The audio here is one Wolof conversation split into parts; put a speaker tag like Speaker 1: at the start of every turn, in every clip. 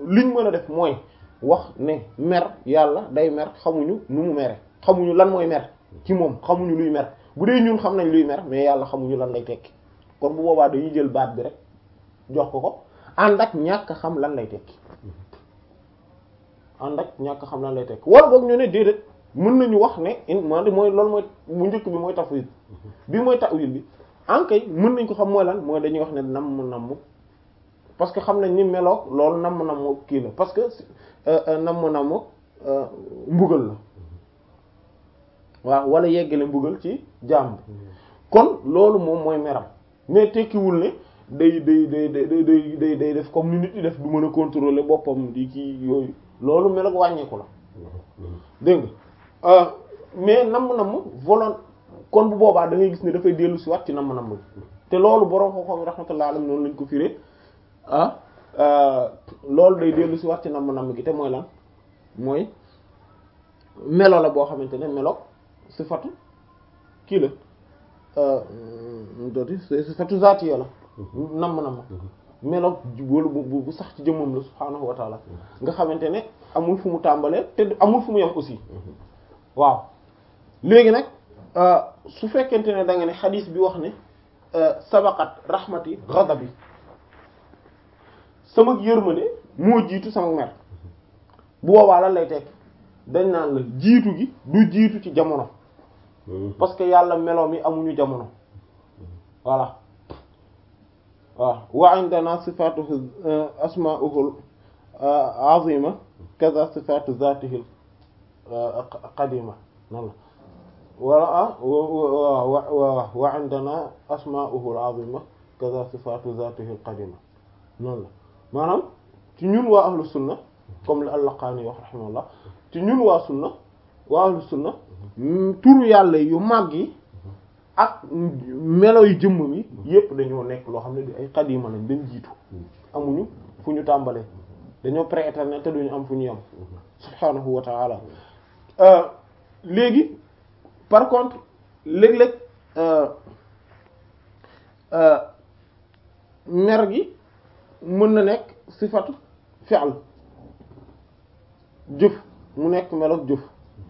Speaker 1: liñ mën a def mooy wax ne mer yàlla day mer xamuñu nu mu mere xamuñu lan mooy mer ci moom xamuñu luy mer bu dee ñun xam nañ luy mer mais yàlla xamuñu lan lay tekki kon bu boobaa dañuy jël baat bi rek jox ko ko ànd ak ñàkk xam lan lay tekki ànd ak ñàkk xam lan lay tekki wala boog ñu ne déedéet mën nañu wax ne in man mooy loolu mooy bu njëkk bi mooy tafwid bi mooy ta'wil bi ankay mën nañ ko xam mooy lan mooy dañuy wax ne namm namm parce que xam nañ ni meloog loolu namm namm kii la parce que namm namm mbugal la waaw wala yeggale mbugal ci jaam bi kon loolu moom mooy meram mais tekkiwul ne day day day day day day day def comme ni nit ñi def du mën a contrôler boppam di kii yooyu loolu meloog wàññeeku la dégg nga mais namm-namm volon kon bu boobaa da ngay gis ne dafay dellu si wat ci namm-namm bi te loolu borom xam-xam rahmatullah alayhi noonu lañ ko firé ah loolu day dellu si wat ci namm-namm gi te mooy lan mooy melo la boo xamante ne melo sifatu kii la dooti sifatu zaatiya la namm-namm melo wala bu bu sax ci jëmmam la subhaanahu wa taala nga xamante ne amul fu mu tàmbalee te amul fu mu yem aussi waaw léegi nag su fekkente ne da nga ne xadiis bi wax ne sabaqat rahmati ghadabi sama yërmande moo jiitu sama mer bu boobaa lan lay tekk dañ naan la jiitu gi du jiitu ci jamono parce que yàlla meloom yi amuñu jamono voilà waaw wa indana sifatuhu asma'uhu azima kaza sifatu zatihi qadima noonu la wala wa wa indana asma'uhu azima kaza sifatu zatihi qadima noonu la maanaam ci ñun waa ahlu sunna comme li al-Laqani wax rahimahullah ci ñun waa sunna waa ahlu sunna turu yàlla yu màgg yi ak melo yu jëmm mi yépp dañoo nekk loo xam ne di ay xadima lañ dañ jiitu amuñu fu ñu tàmbalee dañoo prééternel te duñu am fu ñu yam subhanahu wa ta'ala léegi par contre léeg-léeg mer gi mën na nekk sifatu fi'l jëf mu nekk meloog jëf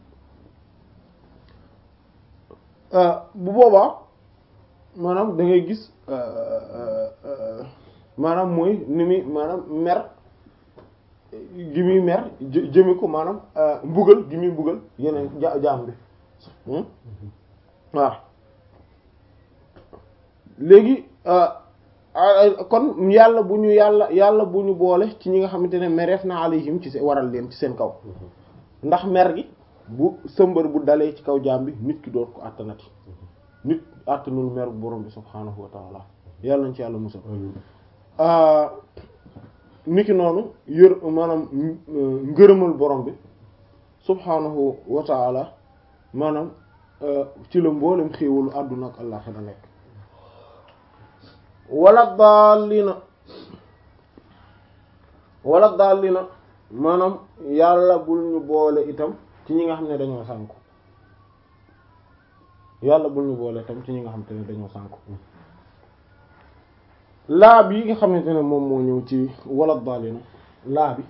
Speaker 1: bu boobaa maanaam da ngay gis maanaam mooy ni muy maanaam mer gi muy mer jëme ko maanaam mbugal gi muy mbugal yeneen jaam bi waaw léegi kon yàlla bu ñu yàlla yàlla bu ñu boole ci ñi nga xamante ne mereef na alayhim ci seen waral leen ci seen kaw ndax mer gi bu sëmbar bu dalee ci kaw jaam bi nit ki doot ko àttanati nit àttanul mer bu borom bi subhaanahu wa taala yàlla nañ ci yàlla musal niki noonu yër maanaam ngërëmal borom bi subhaanahu wa taala maanaam ci la mboolem xéewalu àdduna ak àllaxira nekk wala daalina wala daalina maanaam yàlla bul ñu boole itam ci ñi nga xam ne dañoo sànku yàlla bul ñu boole itam ci ñi nga xam te ne dañoo sànku laa bi nga xamante ne moom moo ñëw ci wala daalina laa bi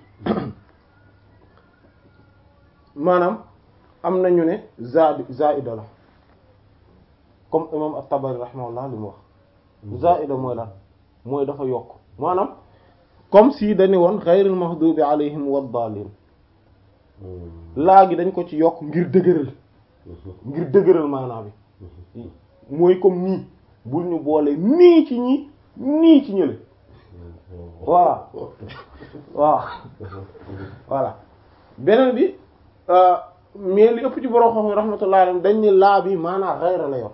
Speaker 1: maanaam am nañu ne zaadi zaida la comme imam at-Tabari rahimahullah li mu wax zaida mooy lan mooy dafa yokk maanaam comme si dañu woon ghayril mahdubi alayhim wad-dallin laa gi dañ ko ci yokk ngir dëgëral ngir dëgëral maanaam bi mooy comme nii bul ñu boole nii ci ñi nii ci ñële voilà waaw voilà beneen bi mais li ëpp ci borom xam rahmatullahi alayhi dañ ne laa bi maanaam xayra la yor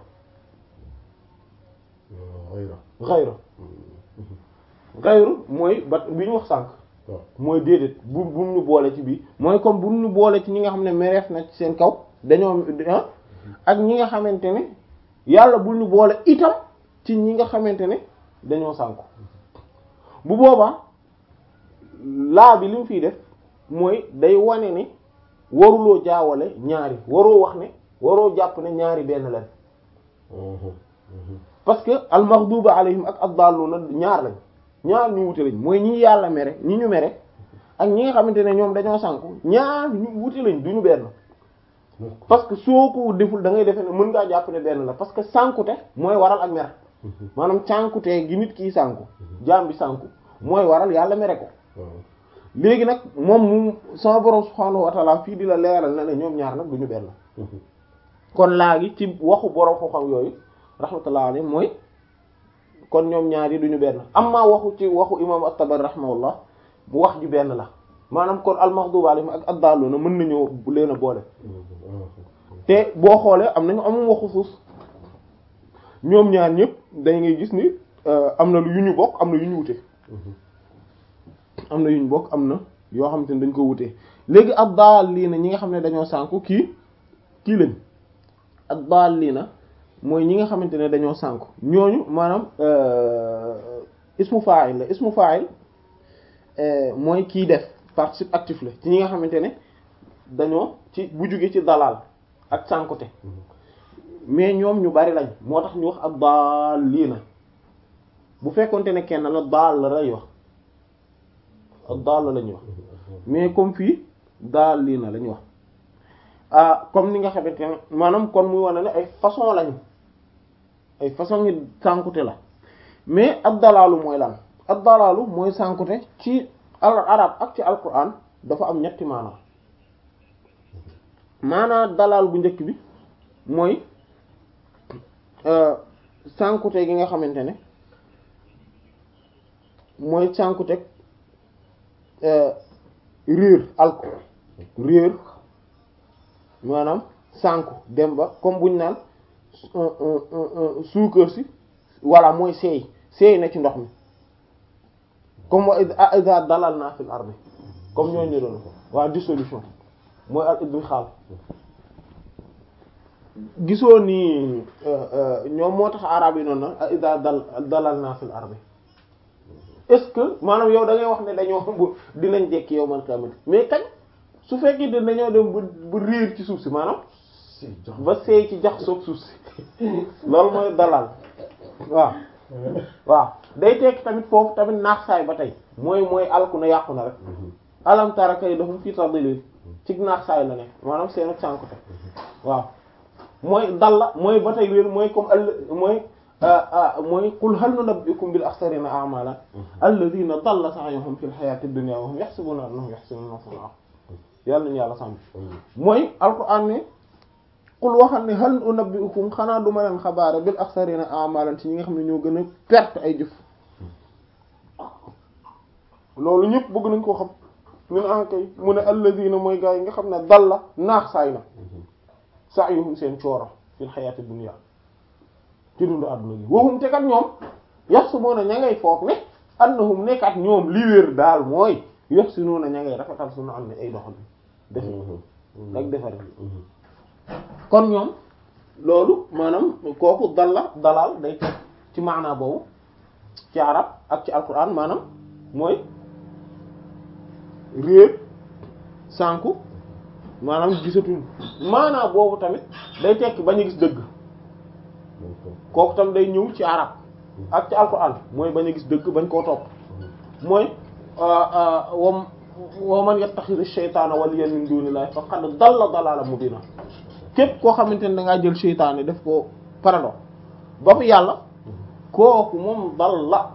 Speaker 1: xayra xayru mooy ba bi ñu wax sànq mooy déedéet bu bu ñu boole ci bii mooy comme bu ñu boole ci ñi nga xam ne mereef na ci seen kaw dañoo ak ñi nga xamante ne yàlla bu ñu boole itam ci ñi nga xamante ne dañoo sànku bu boobaa laa bi li mu fiy def mooy day wane ne waruloo jaawale ñaari waroo wax ne waroo jàpp ne ñaari benn lañ parce que al maghduba alayhim ak ad-dalluna ñaar lañ ñaar ñu wute lañ mooy ñi yàlla mere ñi ñu mere ak ñi nga xamante ne ñoom dañoo sànku ñaar ñu wuti lañ duñu benn parce que soo ko deful da ngay defe ne mën ngaa jàpp ne benn la parce que sànkute mooy waral ak mer maanaam sànkute gi nit kii sànku jaam bi sànku mooy waral yàlla mere ko léegi nag moom mu sama borom subhaanahu wa ta'ala fii di la leeral na ne ñoom ñaar nag duñu benn kon laa gi ci waxu borom xam-xam yooyu rahmatullah alayhi mooy kon ñoom ñaar yi duñu benn amma waxu ci waxu imam at-Tabari rahimahullah bu wax ji benn la maanaam kon al-maghdubi alayhim ak ad-dalluna mën nañoo leen a boole te boo xoolee am nañu amum waxu suus ñoom ñaar ñëpp day ngay gis ni am na lu yu ñu bokk am na yu ñu wute am na yu ñu bokk am na yoo xamante ne dañ ko wutee léegi ad-dallina ñi nga xam ne dañoo sànku kii kii lañ ad-dallina mooy ñi nga xamante ne dañoo sànku ñooñu maanaam ismu fa'il la ismu fa'il mooy kii def participe actif la ci ñi nga xamante ne dañoo ci bu jóge ci dalal ak sànkute mais ñoom ñu bari lañ moo tax ñu wax ak daal lii na bu fekkonte ne kenn la daal la lay wax ak daal la lañuy wax mais comme fii daal lii na lañuy wax ah comme ni nga xamante ne maanaam kon muy wane ne ay façon lañu ay façon ngi sànkute la mais ak dalaalu mooy lan ak dalaalu mooy sànkute ci al arab ak ci alquran dafa am ñetti maanaa maanaa dalaal bu njëkk bi mooy sànkute gi nga xamante ne mooy sànkute réer alko réer maanaam sànku dem ba comme buñ naan suukar si walla mooy seey seey na ci ndox mi comme wa iza dalalna fil ardi comme ñooñu doon waa dissolution mooy al idmixaal gisoo ni ñoom moo tax arab yi noonu na iza dal dalalna fil ardi est-ce que maanaam yow da ngay wax ne dañoo bu dinañ dekki yow man kamit mais kañ su fekkee de dañoo dem bu bu réer ci suuf si maanaam ba seey ci jax soog suuf si loolu mooy dalal waaw waaw day tekki tamit foofu tamit naax saay ba tey mooy mooy alku na yàqu na rek alam tara kaydahum fi tadlil ci naax saay la ne maanaam seen ak sànkute waaw mooy dal la mooy ba tey wér mooy comme all mooy mooy qul hal nunabbi'ukum bil akhsarina a'malan alladhina dalla sa'yuhum fil hayati dunya wa hum yahsabuna annahum yuhsinuna sun'a yàlla nañu yàlla sàmm mooy alquran ne qul waxal ne hal unabbi'ukum xanaa du ma leen xabaare bil akhsarina a'malan ci ñi nga xam ne ñoo gën a perte ay jëf loolu ñëpp bëgg nañ koo xam ñun en kay mu ne alladhina mooy gaa yi nga xam ne dal la naax saay na sa'yuhum seen cooro fil hayati dunya ci dundu àdduna gi waxum te kat ñoom yahsabuna ña ngay foog ne annahum nekkat ñoom li wér daal mooy yuhsinuna ña ngay rafetal suñu am ne ay doxal def ak defar kon ñoom loolu maanaam kooku dal la dalal day teg ci maanaa boobu ci arab ak ci alquran maanaam mooy réer sànku maanaam gisatul maanaa boobu tamit day tekki bañ a gis dëgg kooku tam day ñëw ci arab ak ci alquran mooy bañ a gis dëgg bañ koo topp mooy wam wa man yattakhidhu shaytana waliyan min dunillahi faqad dalla dalalan mubina képp koo xamante ne da ngaa jël seytaane def ko parado ba fu yàlla kooku moom dal la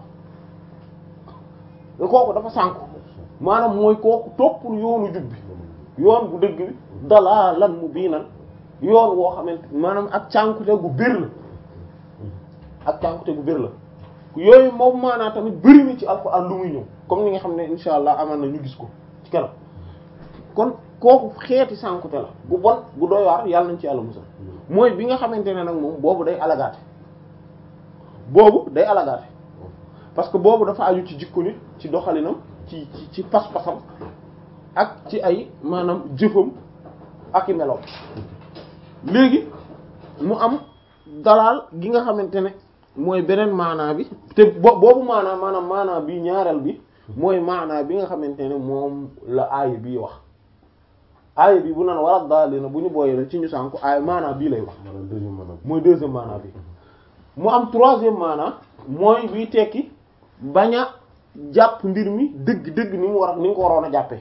Speaker 1: kooku dafa sànku maanaam mooy kooku toppul yoonu jub bi yoon bu dëgg bi dalalan mubinan yoon woo xamante maanaam ak cànkute gu bir la ak cànkute gu bir la yooyu moom maanaa tamit bëri na ci alxuraan lu muy ñëw comme ni nga xam ne insha allah amaan na ñu gis ko ci kanam kon kooku xeeti sànkute la bu bon bu doy waar yàlla nañ ci yàlla musal mooy bi nga xamante ne nag moom boobu day alagaate boobu day alagaate parce que boobu dafa aju ci jikko nit ci doxalinam ci ci ci pas-pasam ak ci ay maanaam jëfam ak i meloom léegi mu am dalaal gi nga xamante ne mooy beneen maanaa bi te bo boobu maanaa maanaam maanaa bi ñaareel bi mooy maanaa bi nga xamante ne moom la aaya bii wax aaya bi bu naan wala daal na bu ñu booyee ci ñu sànku aaya maanaa bii lay wax mooy deuxième maanaa bi mu am troisième maanaa mooy biy tekki bañ a jàpp mbir mi dëgg dëgg ni mu war a ni nga ko waroon a jàppee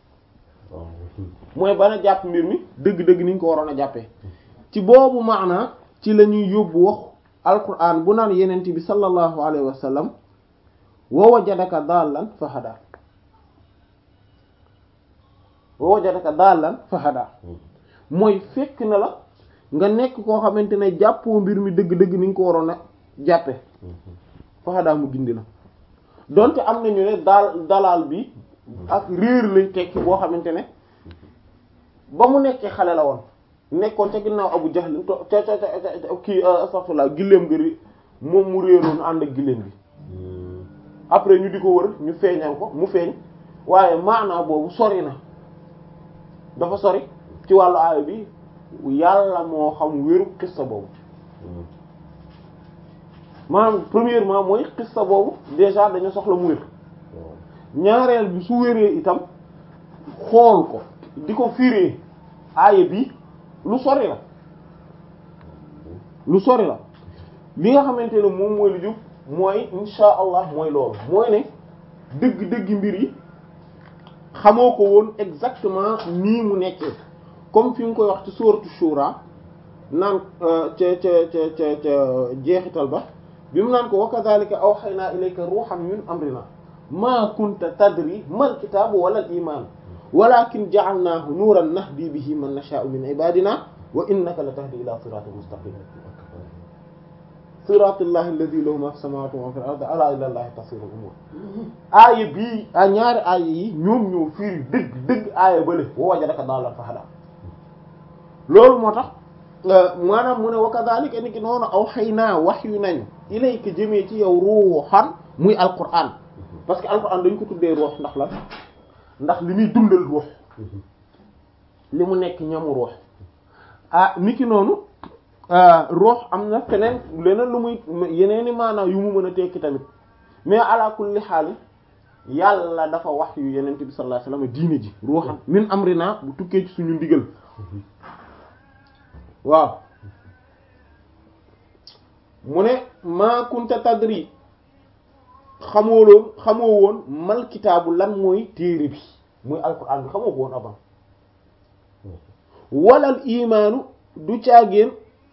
Speaker 1: mooy bana jàpp mbir mi dëgg dëgg ni nga ko waroon a jàppee ci boobu maana ci la ñuy yóbbu wax alquran bu naan yenent bi sallallahu alayhi wa sallam wa wajadaka dallan fa hada wa wajadaka dallan fa hada mooy fekk na la nga nekk koo xamante ne jàppoo mbir mi dëgg-dëgg ni nga ko waroon a jàppe fa hada mu gindi la donte am nañu ne daal dalal bi ak réer lay tekki boo xamante ne ba mu nekkee xale la woon nekkoon ca ginnaaw Abu Jahl to ca ca ca kii astaghfirullah giléem gëri moom mu réeroon ànd ak giléem bi après ñu di ko wër ñu feeñal ko mu feeñ waaye maanaa boobu sori na dafa sori ci wàllu aaya bi yàlla moo xam wéru xissa boobu maanaam premièrement mooy xissa boobu déjà dañu soxla mu wér ñaareel bi su wéree itam xool ko di ko firee aaya bi lu sori la lu sori la li nga xamante ne moom mooy lu jub mooy insha allah mooy loolu mooy ne dëgg-dëgg mbir yi xamoo ko woon exactement nii mu nekkee comme fi mu koy wax ci sourate Shura naan ca ca ca ca ca jeexital ba bi mu naan ko wa kadhalika awhaynaa ilayka ruuhan min amrina maa kunta tadri mal kitaabu wala al iman walakin ja'alnaahu nuuran nahdi bihi man nashaa'u min ibadina wa innaka la tahdi ila siratin mustaqim siratillahi alladhi lahu ma fi samawati wa ma fil ardi ala ila allahi tasiru umur aaya bii a ñaari aaya yi ñoom ñoo firi dëgg dëgg aaya bale wa wajadaka daallan fahada loolu moo tax maanaam mu ne wa kadhalika ni ki noonu awhaynaa wahyu nañu ilayka jëmee ci yow ruuhan muy alquran parce que alquran dañ ko tuddee ruux ndax lan ndax li muy dundal ruux li mu nekk ñamu ruux ah niki noonu ruux am na feneen leneen lu muy yeneeni maanaam yu mu mën a tekki tamit mais ala kulli xaal yàlla dafa wax yu yeneen bi sallallahu alayhi wasallam diine ji ruuxan min amrina bu tukkee ci suñu ndigal waaw mu ne maa kunta tadri xamoo loon xamoo woon mal kitaabu lan mooy téere bi muy alquran bi xamoo ko woon avant walal imaanu du caagéen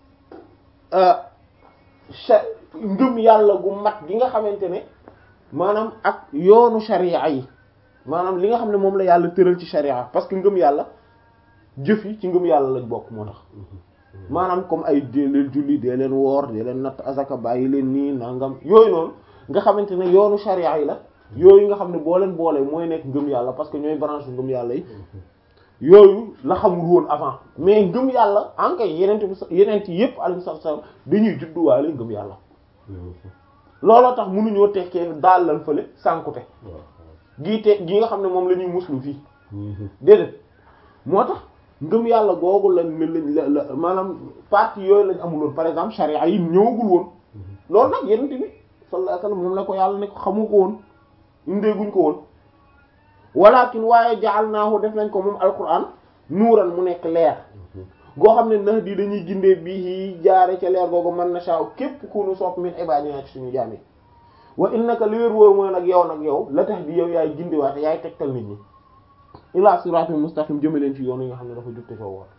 Speaker 1: ngëm yàlla gu mat gi nga xamante ne maanaam ak yoonu sharia yi maanaam li nga xam ne moom la yàlla tëral ci sharia parce que ngëm yàlla jëf yi ci ngëm yàlla lañ bokk moo tax maanaam comme ay dee leen julli dee leen woor dee leen natt azaka bàyyi leen nii nangam yooyu noonu nga xamante ne yoonu sharia yi la yooyu nga xam ne boo leen boolee mooy nekk ngëm yàlla parce que ñooy branche ngëm yàlla yi yooyu la xamul woon avant mais ngëm yàlla en kay yeneen bi yeneen yi yëpp alayhi salaam dañuy judduwaale ngëm yàlla looloo tax mënuñoo tekkee daal lan fële sànkute gii te gi nga xam ne moom la ñuy muslu fii déedéet moo tax ngëm yàlla googu lañ lañ la maanaam partie yooyu lañ amuloon par exemple charia yi ñëwagul woon loolu nag yeneen bi sallallahu alayhi wasallam moom la ko yàlla ne ko xamu ko woon indeeguñ ko woon walakin waaye ja'alnaahu def nañ ko moom alquran nuuran mu nekk leer goo xam ne nax di dañuy gindee bii jaare ca leer googu man nasha'u képp ku nu sopp min ibadina ci suñu jaam yi wa innaka li wér wóor mooy nag yow nag yow la tax di yow yaay gindiwaate yaay tegtal nit ñi ila siratul mustaqim jëme leen ci yoonu yi nga xam ne dafa jubte ko woon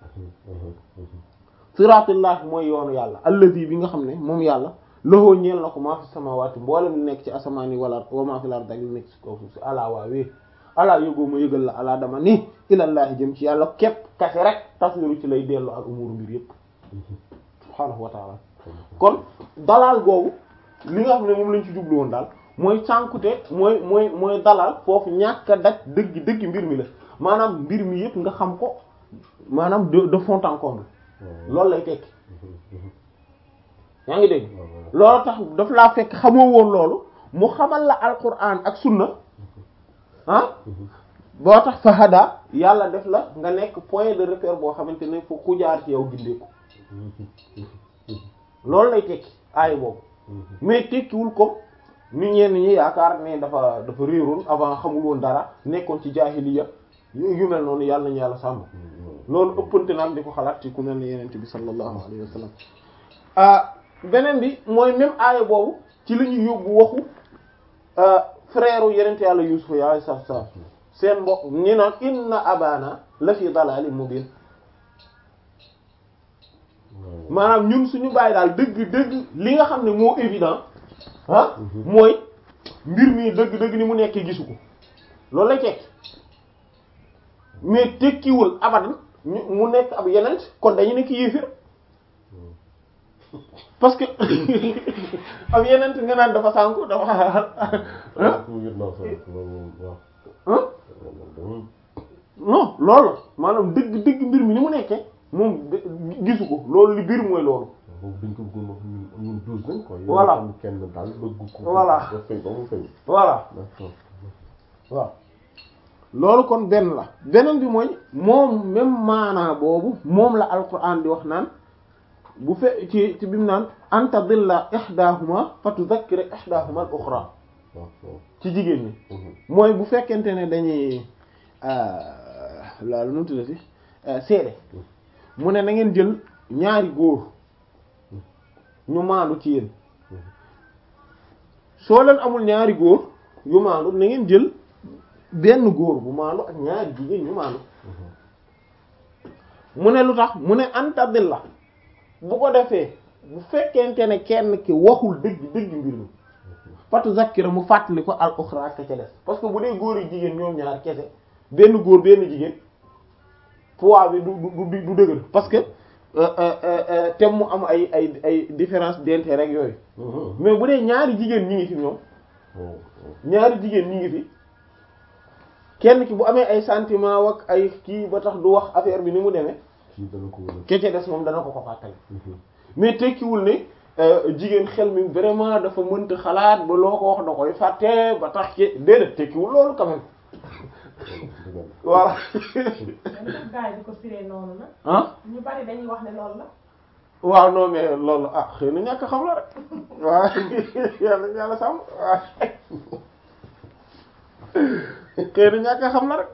Speaker 1: siratullah mooy yoonu yàlla allazi bi nga xam ne moom yàlla loxoo ñeel na ko maa fi samawati mboolem li nekk ci asamaan yi wala wa maa fi lar dag li nekk ci kaw suuf si alaa waawee alaa yógoo ma yëgal la alaa dama ni ilallaahi jëm ci yàlla képp kase rek tasiru ci lay dellu al umuru mbir yëpp subhaanahu wa taala kon dalal googu li nga xam ne moom lañ ci jublu woon daal mooy sànkute mooy mooy mooy dalal foofu ñàkk a daj dëgg dëgg mbir mi la maanaam mbir mi yëpp nga xam ko maanaam de de fond en comble loolu lay tekki yaa ngi dégg loolu tax daf laa fekk xamoo woon loolu mu xamal la alquran ak sunna ah boo tax fa hada yàlla def la nga nekk point de repère boo xamante ne fu ku jaar ci yow gindeeku loolu lay tekki aay boobu mais tekkiwul comme ni ñenn ñi yaakaar ne dafa dafa réeroon avant xamul woon dara nekkoon ci jaahiliya yu mel noonu yàlla nañu yàlla sàmm loolu ëppante nag di ko xalaat ci ku mel ne yenente bi sallallahu alayhi wa sallam ah beneen bi mooy même aaya boobu ci la ñuy yóbbu waxu frère yenent yàlla Yuusuf yi alayhi salaatu salaam seen mbokk ñi naan inna abana la fi dalalin mubin maanaam ñun suñu bàyyi daal dëgg dëgg li nga xam ne moo évident ah mooy mbir mi dëgg dëgg ni mu nekkee gisu ko loolu lay tekki mais tekkiwul abadan ñu mu nekk ab yeneen kon dañu nekk yéefir parce que ab yeneen nga naan dafa sànku dafa non loolu la maanaam dëgg dëgg mbir mi ni mu nekkee moom gisu ko loolu li biir mooy loolu
Speaker 2: dañ ko bëggoon wax ñun ñun douze nañ quoi.
Speaker 1: Voilà.
Speaker 2: yow kenn daal bëgg ko.
Speaker 1: Voilà.
Speaker 2: ba fay ba mu fay.
Speaker 1: voilà
Speaker 2: d'accord.
Speaker 1: waaw loolu kon benn la beneen bi mooy moom même maanaa boobu moom la alquran di wax naan bu fe ci ci bi mu naan anta dilla ihdahuma fa tuzakkira ihdahuma al ukhra
Speaker 2: waaw waaw.
Speaker 1: ci jigéen ñi
Speaker 2: Mhm.
Speaker 1: mooy bu fekkente ne dañuy loolu nu mu tuddati seede mu ne na ngeen jël ñaari góor ñu maandu ci yéen soo leen amul ñaari góor yu maandu na ngeen jël benn góor bu maandu ak ñaari jigéen ñu maandu mu ne lu tax mu ne antadil la bu ko defee bu fekkente ne kenn ki waxul dëgg dëgg mbir mi fatu zakkira mu fàttali ko al ukhra ka ca des parce que bu dee góor yi jigéen ñoom ñaar kese benn góor benn jigéen poids bi du du du du dëgër parce que euh, euh, euh, te mu am ay ay ay différence d'intérêt rek yooyu
Speaker 2: Mhm.
Speaker 1: mais bu dee ñaari jigéen ñi ngi fi ñoom
Speaker 2: waaw waaw.
Speaker 1: ñaari jigéen ñi ngi fi kenn ki bu amee ay sentiment wak ay kii ba tax du wax affaire bi ni mu demee
Speaker 2: kii dana ko wala.
Speaker 1: ke ca des moom dana ko ko fàttali
Speaker 2: Mhm.
Speaker 1: mais tekkiwul ne euh, jigéen xel mi vraiment dafa mënta xalaat ba loo ko wax da koy fàtte ba tax ci déedéet tekkiwul loolu quand même
Speaker 2: dëgg la.
Speaker 1: voilà
Speaker 3: même sax gars yi di ko firee noonu nag
Speaker 1: ah
Speaker 3: ñu bari dañuy wax ne loolu la
Speaker 1: waaw non mais loolu ah xëy na ñàkk xam la rek waaw yàlla yàlla sàmm waaw xëy na ñàkk xam la rek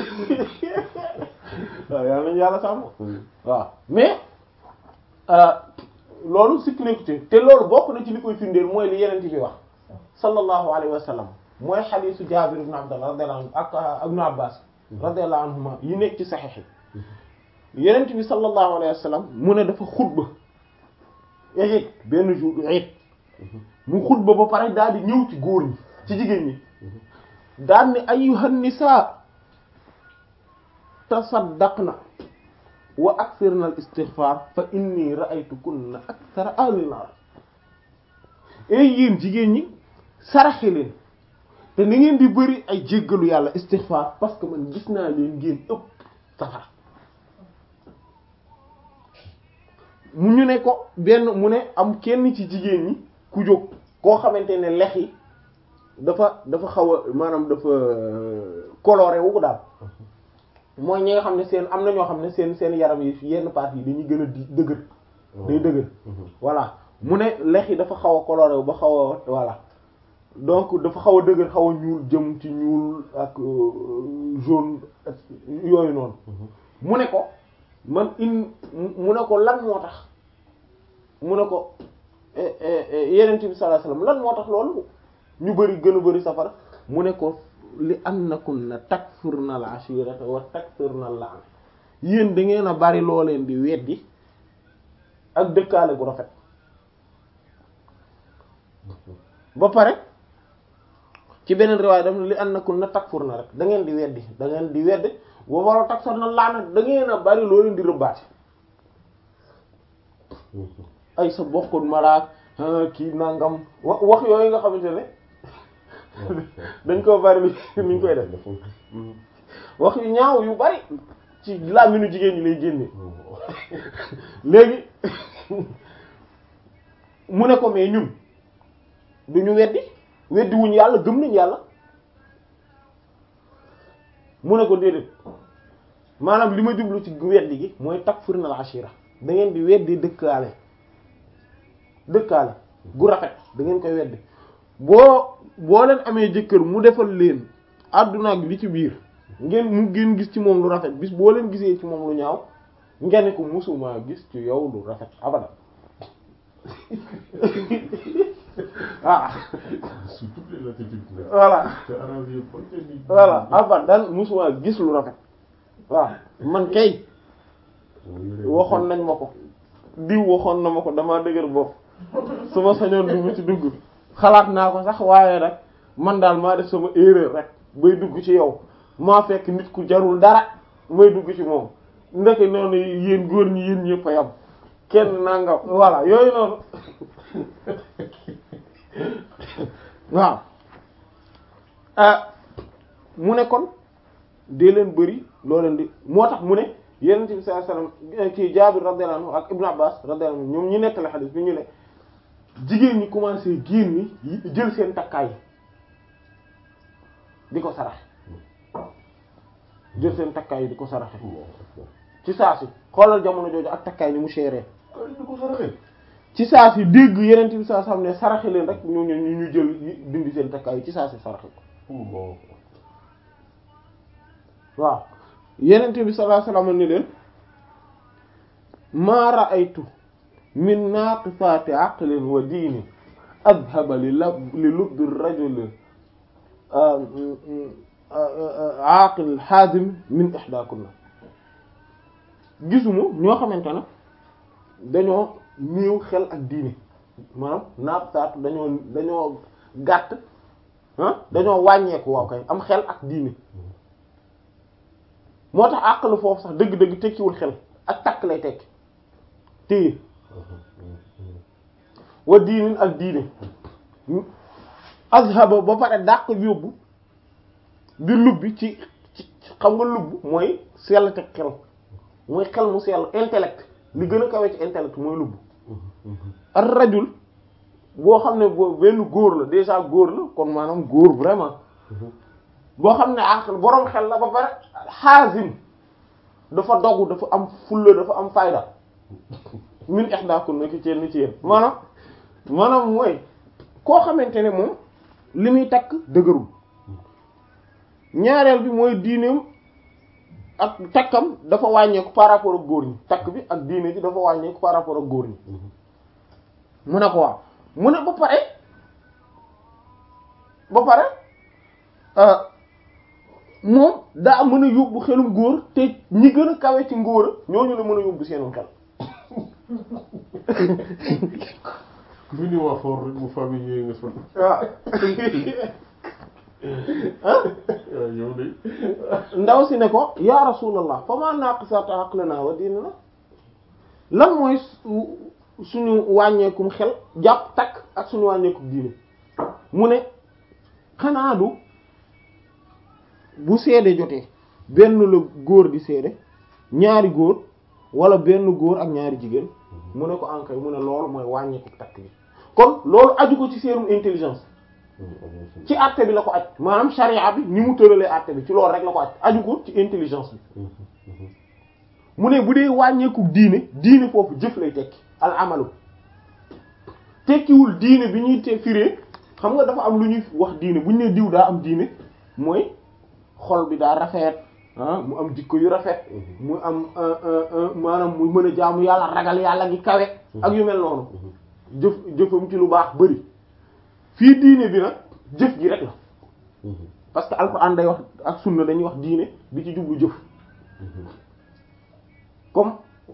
Speaker 1: waaw yàlla yàlla sàmm
Speaker 2: Mhm.
Speaker 1: waaw mais euh, loolu sikk nekku ci te loolu bokk na ci li koy firndeel mooy li yeneen bi wax sallallahu alayhi wa sallam mooy xadiisu Jaabir ibn Abdullah radiyallahu anhu ak ak Ibn Abbas radiyallahu anhuma yi nekk ci saxiix yi yeneen bi sallallahu alayhi wa sallam mu ne dafa xutba eet benn jour eet mu xutba ba pare daal di ñëw ci góor ñi ci jigéen ñi daal ni ayyuhan nisaa tasaddaqna wa akthirna al istighfar fa inni ra'aytukunna akthara ahli nar ey yéen jigéen ñi saraxe leen te na ngeen di bëri ay jéggalu yàlla istighfar parce que man gis naa leen ngeen ëpp safara mu ñu ne ko benn mu ne am kenn ci jigéen ñi ku jóg koo xamante ne lex yi dafa dafa xaw a maanaam dafa coloré wu ko daal mooy ñi nga xam ne seen am na ñoo xam ne seen seen yaram yi yenn parties yi dañuy gën a di dëgër day dëgër
Speaker 2: Mhm.
Speaker 1: voilà mu ne lex yi dafa xaw a coloré wu ba xaw a voilà donc dafa xaw a dëgër xaw a ñuul jëm ci ñuul ak euh, jaune ak yooyu noonu mu ne ko man in mu ne ko lan moo tax mu ne ko eh, eh, eh, yenent bi sallallahu alayhi wasallam lan moo tax loolu ñu bari gën a bari safara mu ne ko li annakunna takfurna al ashirata wa takfurna al la'n yéen da ngeen a bari loo leen di weddi ak dëkkaale gu rafet ba pare ci beneen riwaay daf li annakunna takfurna rek da ngeen di weddi da ngeen di weddi wa wala takfurna al la'n da ngeen a bari loo leen di rëbbaate
Speaker 2: Mhm.
Speaker 1: ay sa bokkut malaak ah, kii nangam wa wax yooyu nga xamante ne dañ koo bari li ñu koy def
Speaker 2: Mhm.
Speaker 1: wax yu ñaaw yu bari ci làmmiñu jigéen ñi lay génne
Speaker 2: Mhm.
Speaker 1: léegi mu ne ko mais ñun du ñu weddi weddi wuñ yàlla gëm nañ yàlla mu ne ko déedéet maanaam li ma jublu ci weddi gi mooy takfurna al ashira da ngeen di weddi dëkkaale dëkkaale gu rafet da ngeen koy weddi boo boo leen amee jëkkër mu defal leen àdduna ak li ci biir ngeen mu ngeen gis ci moom lu rafet bis boo leen gisee ci moom lu ñaaw ngeen ne ko musuma gis ci yow lu rafet abada ah
Speaker 2: sous toutes les latitudes nag.
Speaker 1: voilà
Speaker 2: te arab yi ba tey nii.
Speaker 1: voilà abadan musuma gis lu rafet waaw man kay waxoon nañ ma ko diw waxoon na ma ko damaa dëgër bopp su ma sañoon dugg ci dugg xalaat naa ko sax waaye nag man daal maa def sama erreur rek bay dugg ci yow maa fekk nit ku jarul dara may dugg ci moom ndeke noonu yéen góor ñi yéen ñëpp a yam kenn nangam voilà yooyu noonu waaw ah mu ne kon dee leen bëri loo leen di moo tax mu ne yonent bi sallallahu alayhi wasallam kii Jaabir radiyallahu anhu ak Ibn Abbas radiyallahu anhu ñoom ñi nettali xadiis bi ñu ne jigéen ñi commencé génn yi jël seen takkaay di ko saraxe jël seen takkaay di ko saraxe ci saa si xoolal jamono jooju ak takkaay ni mu seeree
Speaker 2: ay ñu ko saraxee.
Speaker 1: ci saa si dégg yeneen bi saa xam ne saraxe leen rek ñu ñu ñu jël dindi seen takkaay ci saa si saraxe ko
Speaker 2: bon.
Speaker 1: waaw yeneen bi sallallahu alayhi wasallam ni leen ma ra'aytu min naqisati aqlin wa diinin adhaba li lab li lubbi rajul aqil hazim min ihdakunna gisuma ñoo xamante ne dañoo néew xel ak diine maanaam naqisatu dañoo dañoo gàtt ah dañoo wàññeeku waaw kay am xel ak diine moo tax àqlu foofu sax dëgg-dëgg tekkiwul xel ak takk lay tekki téye wa diinin ak diine azhaba ba pare dàq yóbbu di lubbi ci ci xam nga lubb mooy sell te xel mooy xel mu sell intellect li gën a kawe ci intellect mooy lubb ar rajul boo xam ne boo benn góor la déjà góor la kon maanaam góor vraiment boo xam ne aql boroom xel la ba pare xaasim dafa dogu dafa am fulla dafa am fayda min ihdaakun na ki ci ni ci yéen maanaam maanaam mooy koo xamante ne moom li muy takk dëgërul ñaareel bi mooy diineem ak takkam dafa wàññeeku par rapport ak góor ñi takk bi ak diine ji dafa wàññeeku par rapport ak góor ñi mu ne ko waaw mu ne ba pare ba pare moom daa mën a yóbbu xelum góor te ñi gën a kawe ci ngóor a ñooñu la mën a yóbbu seenum xel
Speaker 2: ku fi ni waa fort rek mu famille yee nga sol.
Speaker 1: waaw
Speaker 2: waaw yow de.
Speaker 1: ndaw si ne ko ya rasulallah fa ma naqisat aqlana wa dinina lan mooy su- suñu wàññeekum xel jàpp takk ak suñu wàññeekum diine mu ne xanaa du bu seede jotee benn la góor di seede ñaari góor wala benn góor ak ñaari jigéen mu ne ko ankay mu ne loolu mooy wàññeeku takk bi kon loolu aju ko ci seenum intelligence ci àtte bi la ko aj maanaam charia bi ni mu tëralee àtte bi ci loolu rek la ko aj aju ko ci intelligence bi mu ne bu dee wàññeeku diine diine foofu jëf lay tekki al amalu tekkiwul diine bi ñuy te firee xam nga dafa am lu ñuy wax diine bu ñu nee diw daa am diine mooy xol bi daa rafet ah mu am jikko yu rafet mu am maanaam mu mën a jaamu yàlla ragal yàlla gi kawe ak yu mel noonu jëf jëfam ci lu baax bari fii diine bi nag jëf ji rek la parce que alxuraan day wax ak sunna dañuy wax diine bi ci jublu jëf comme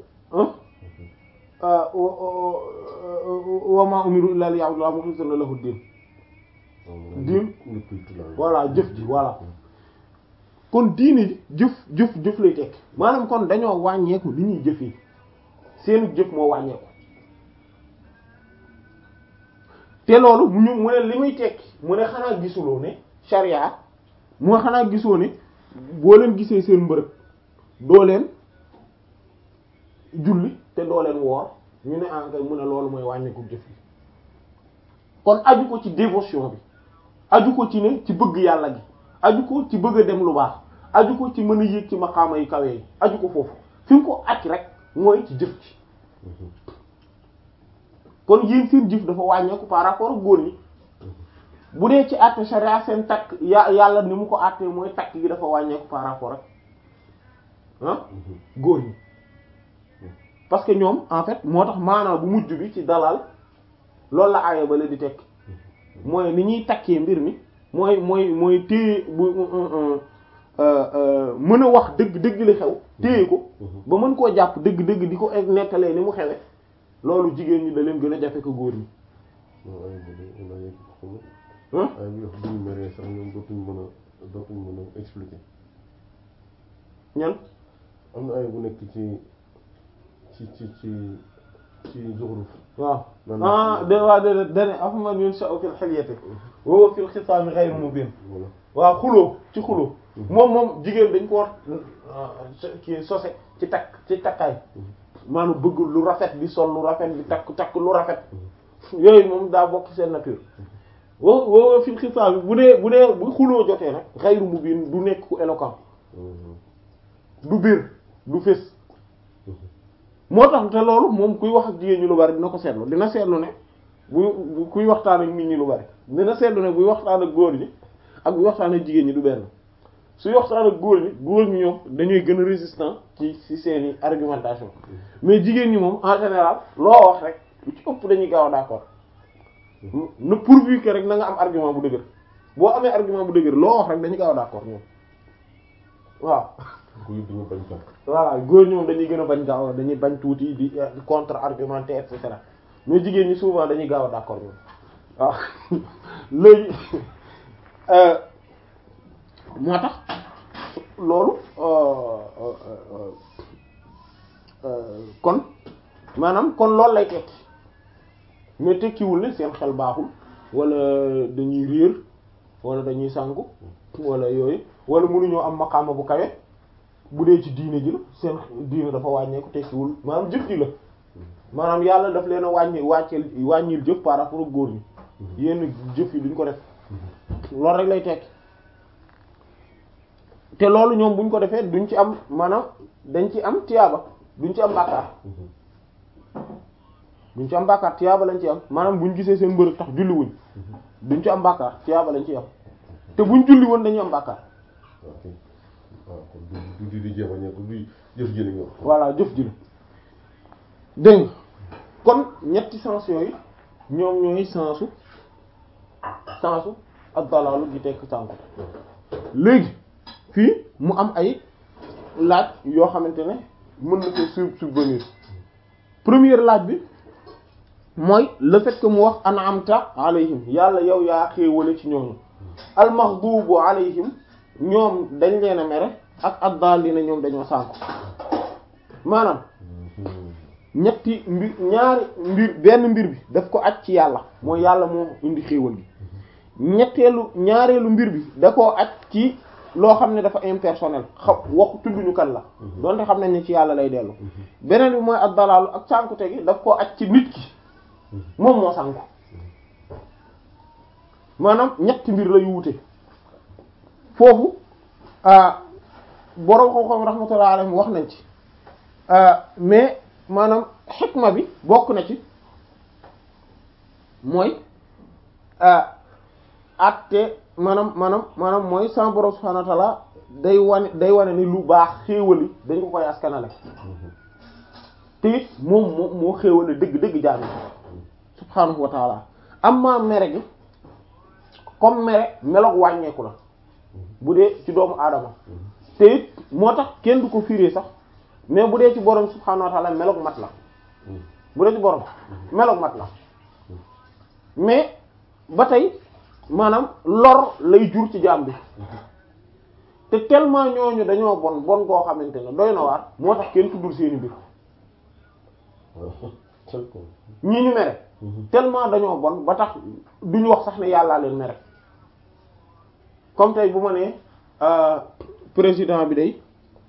Speaker 1: wa ma umiru illa liya'budu mukhlisina lahu din diin voilà jëf ji voilà kon diine ji jëf jëf jëf lay tekk maanaam kon dañoo wàññeeku li ñuy jëf yi seenu jëf moo wàññeeku te loolu mu ñu mu ne li muy tekki mu ne xanaa gisuloo ne sharia mu xanaa gisoo ne boo leen gisee seen mbërëg doo leen julli te doo leen woor ñu ne ankay mu ne loolu mooy wàññeeku jëf yi kon aju ko ci dévotion bi aju ko ci ne ci bëgg yàlla gi aju ko ci bëgg a dem lu baax aju ko ci mën a yéeg ci maqaama yu kawe yi aju ko foofu fi mu ko aj rek mooy ci jëf ci kon yéen seen jëf dafa wàññeeku par rapport ak góor ñi bu dee ci àtte sharia seen takk ya yàlla ni mu ko àttee mooy takk gi dafa wàññeeku par rapport ak ah góor ñi parce que ñoom en fait moo tax maanaam bu mujj bi ci dalal loolu la aaya ba la di tekk mooy ni ñuy takkee mbir mi mooy mooy mooy téye bu mën a wax dëgg dëgg li xew téye ko ba mën koo jàpp dëgg dëgg di ko nettalee ni mu xewe loolu jigéen ñi da leen gën a jafe ko góor ñi
Speaker 2: non ay bu dee ay xaw
Speaker 1: ah
Speaker 2: ay bu wax bu ñu meree sax ñoom dootuñ mën a dootuñ mën a expliquer
Speaker 1: ñan
Speaker 2: am na ay bu nekk ci ci ci ci ci zuxruf
Speaker 1: waaw
Speaker 2: nan
Speaker 1: ah de waa de dane afama yunsha'u fil hilyati wa huwa fil khisaami ghayru mubin
Speaker 2: voilà
Speaker 1: waaw xuloo ci xuloo moom moom jigéen dañ ko war kii sose ci takk ci takkaay maanaam bëgg lu rafet di sol lu rafet di takk takk lu rafet yooyu moom daa bokk seen nature wo wo fil xisaab bi bu dee bu dee bu xuloo jotee nag xayru mubin du nekk ku éloquent du biir du fés moo tax te loolu moom kuy wax ak jigéen ñi lu bari dina ko seetlu dina seetlu ne bu bu kuy waxtaan ak nit ñi lu bari dina seetlu ne buy waxtaan ak góor ñi ak buy waxtaan ak jigéen ñi du benn suy waxtaan ak góor ñi góor ñi ñoom dañuy gën a résistant ci ci seeni argumentation mais jigéen ñi moom en général loo wax rek lu ci ëpp dañuy gaaw a d'accord ne pourvu que rek na nga am argument bu dëgër boo amee argument bu dëgër loo wax rek dañuy gaaw a d'accord ñoom waaw
Speaker 2: kuy duñu bañ tam
Speaker 1: voilà góor ñoom dañuy gën a bañ gaaw dañuy bañ tuuti di contre argumenter et cetera mais jigéen ñi souvent dañuy gaaw a d'accord ñoom waaw léegi moo tax loolu kon maanaam kon loolu lay tekki mais tekkiwul ne seen xel baaxul wala dañuy réer wala dañuy sànku wala yooyu wala mënuñoo am maqaama bu kawe bu dee ci diine ji la seen diine dafa wàññeeku tekkiwul maanaam jëf ji la maanaam yàlla daf leen a wàññi wàcceel wàññil jëf par rapport ak góor ñi yenn jëf yi duñ ko def loolu rek lay tekki te loolu ñoom buñ ko defee duñ ci am maanaam dañ ci am tiyaaba duñ ci am bàkkaar duñ ci am bàkkaar tiyaaba lañ ci am maanaam buñ gisee seen mbërëg tax julli wuñ duñ ci am bàkkaar tiyaaba lañ ci am te buñ julli woon dañuy am bàkkaar
Speaker 2: ok waaw kon du du di jéem a ñëw du jëf jëli nga
Speaker 1: voilà jëf ji la dégg nga kon ñetti sens yooyu ñoom ñooy sensu sensu ak dalaalu gi tekk sànku léegi fii mu am ay laaj yoo xamante ne mën na ko sub subvenir première laaj bi mooy le fait que mu wax an'amta alayhim yàlla yow yaa xéewale ci ñooñu almaghdubu alayhim ñoom dañ leen a mere ak ad-dallina ñoom dañoo sànku maanaam ñetti mbir ñaari mbir benn mbir bi daf ko aj ci yàlla mooy yàlla moo indi xéewal gi ñetteelu ñaareelu mbir bi da koo aj ci loo xam ne dafa impersonnel xam waxu tudduñu kan la donte xam nañ ne ci yàlla lay dellu beneen bi mooy ak dalaalu ak sànkute gi daf koo aj ci nit ki moom moo sànku maanaam ñetti mbir la yu wute foofu boroom xam-xam rahmatullah alayhi wax nañ ci mais maanaam xikma bi bokk na ci mooy atte maanaam maanaam maanaam mooy sama borom subhanahu wa ta'ala day wane day wane ni lu baax xéewali dañ ko koy askanale te it moom moo moo xéewale dëgg dëgg jaami subhanahu wa ta'ala amma mere gi comme mere meloog wàññeeku la bu dee ci doomu aadama te it moo tax kenn du ko firé sax mais bu dee ci borom subhanahu wa ta'ala meloog mat la bu dee ci borom meloog mat la mais ba tey maanaam lor lay jur ci jaam bi te tellement ñooñu dañoo bon bon koo xamante ne doy na waar moo tax kenn tuddul seeni mbir ñii ñu mere tellement dañoo bon ba tax duñu wax sax ne yàllaa leen mere comme tey bu ma nee président bi day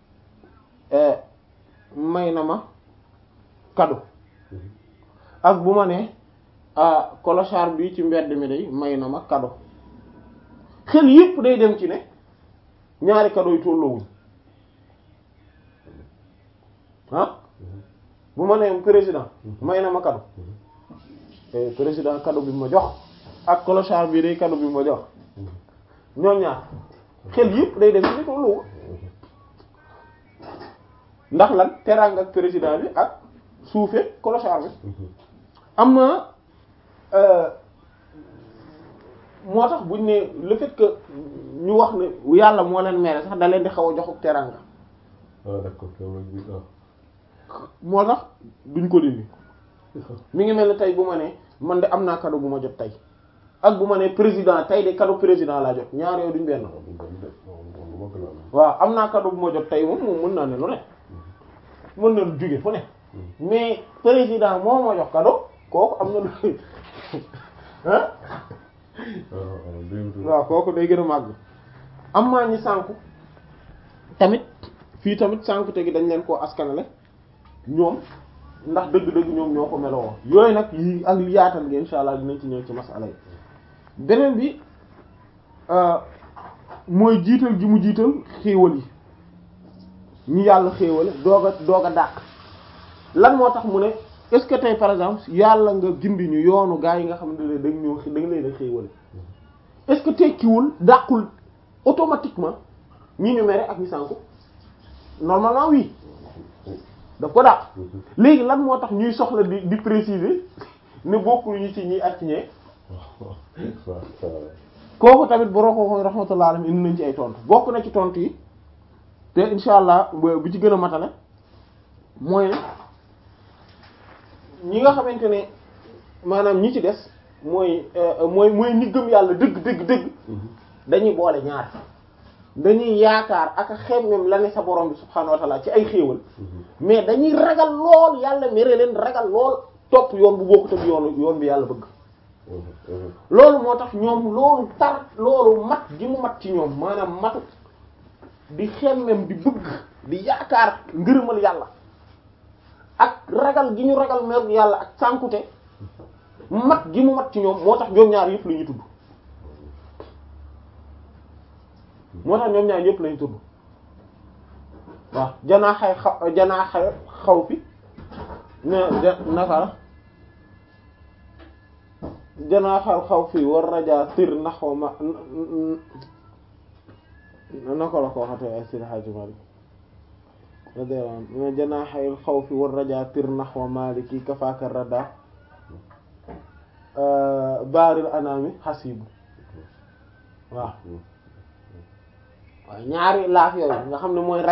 Speaker 1: may na ma cadeau ak bu ma nee clochard bi ci mbedd mi day may na ma cadeau xel yépp day dem ci ne ñaari cadeau yi tolloowuñ ah bu ma nee président may na ma cadeau président cadeau bi ma jox ak clochard bi day cadeau bi ma jox ñoom ñaar xel yépp day dem ci ne tolloowuñ ndax lan teraanga ak président bi ak suufe clochard bi am na moo tax buñ ne le fait que ñu wax ne yàlla moo leen mere sax da leen di xaw a joxuk teranga
Speaker 2: ah d'accord loolu bi ah.
Speaker 1: moo tax duñ ko dindi mi ngi mel ni tey bu ma ne man de am naa cadeau bu ma jot tey ak bu ma ne président tey de cadeau président laa jot ñaar yooyu duñ benn
Speaker 2: waaw bu ñu ko def waaw lu ma gën a am.
Speaker 1: waaw am naa cadeau bu ma jot tey moom moom mën naa ne lu ne mën na lu jóge fu ne mais président moo ma jox cadeau kooku am na lu ah
Speaker 2: waaw waaw dégg nga.
Speaker 1: waaw kooku day gën a màgg am maa ñi sànku tamit fii tamit sànku te gi dañ leen koo askanale ñoom ndax dëgg-dëgg ñoom ñoo ko meloo yooyu nag yi ak yaatal gi insha allah dinañ ci ñëw ci masala yi beneen bi euh, mooy jiital gi mu jiital xéewal yi ñu yàlla xéewale doog a doog a dàq lan moo tax mu ne est-ce que tey par exemple yàlla nga gindi ñu yoonu gaa yi nga xam ne dañ ñoo dañ leen a xéewale est-ce que tekkiwul dàqul automatiquement ñi ñu mere ak ñi sànku normalement oui daf ko dàq léegi lan moo tax ñuy soxla di di préciser ne bokkul ñu ci ñi ak ci ñee
Speaker 2: waaw waaw waaw.
Speaker 1: kooku tamit bu roxoo rahmatullah alayhi indi nañ ci ay tontu bokk na ci tontu yi te insha allah bi ci gën a matale mooy ne ñi nga xamante ne maanaam ñi ci des mooy euh, mooy mooy ñi gëm yàlla dëgg dëgg dëgg dañuy boole ñaar dañuy yaakaar ak a xemmem la ne sa borom bi subhaanahu wa ta'ala ci ay xéewal mais dañuy ragal lool yàlla mere leen ragal lool topp yoon bu bokkut ak yoonu yoon bi yàlla bëgg loolu moo tax ñoom loolu tar loolu mat gi mu mat ci ñoom maanaam matu di xemmem di bëgg di yaakaar ngërëmal yàlla ak ragal gi ñu ragal mer yàlla ak sànkute mat gi mu mat ci ñoom moo tax ñoom ñaar yëpp la ñuy tudd moo tax ñoom ñaar yëpp la ñuy tudd waaw janaaxay xaw janaaxay xaw fi ne ja naka la janaaxal xaw fi war rajaa tir naxwa ma naka la ko waxatee ay Seydi Hadji Malick radiyallahu anhu ne janaaxal xaw fi war rajaa tir naxwa maliki kafaaka rada baaril anaami xasibu waaw waaw ñaari laaf yooyu nga xam ne mooy